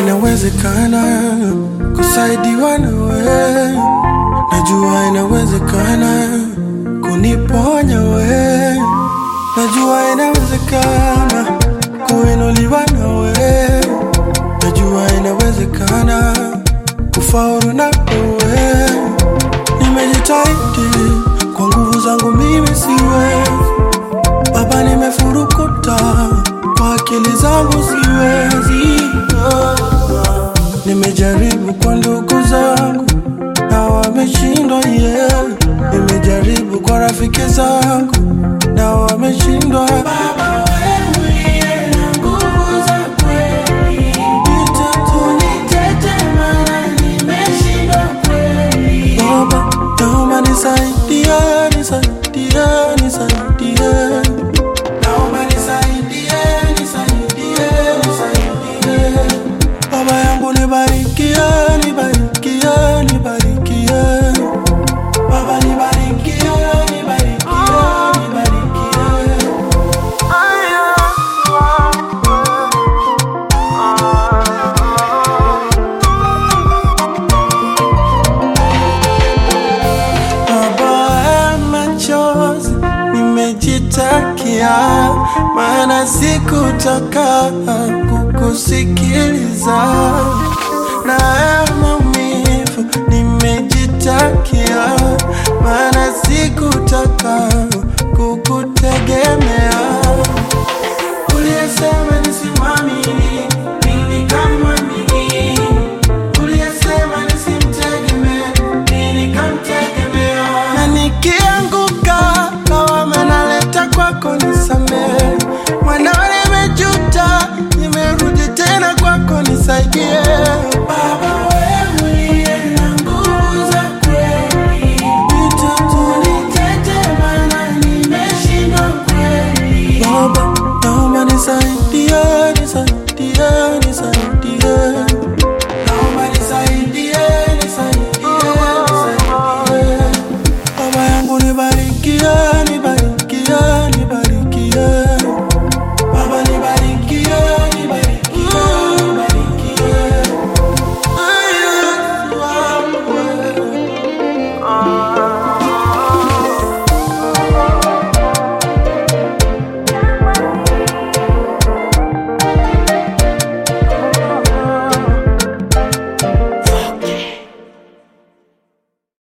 inawezekana kusaidiwa nawe, najua inawezekana kuniponya we, najua inawezekana kuinuliwa nawe, najua inawezekana kufaulu na wewe. Nimejitahidi kwa nguvu zangu, mimi siwezi Baba, nimefurukuta kwa akili zangu, siwezi. Nimejaribu kwa ndugu zangu na wameshindwa, yeah. Nimejaribu kwa rafiki zangu na wameshindwa. Baba, wewe uliye na nguvu za kweli, nitete maana nimeshindwa kweli. Baba, naomba nisaidie, nisaidie, nisaidie. Naomba nisaidie, nisaidie, nisaidie. Baba yangu nibarikie, nibarikie, nibarikie. Baba nibarikie, nibarikie, nibarikie. Baba ya machozi nimejitakia, maana sikutaka kukusikiliza. Na ya maumivu nimejitakia, maana sikutaka kukutegemea. Uliyesema nisimwamini, mimi nikamwamini. Uliyesema nisimtegemee, mimi nikamtegemea. Na nikianguka, lawama naleta kwako, nisamehe. Mwanao nimejuta, nimerudi tena kwako, nisaidie.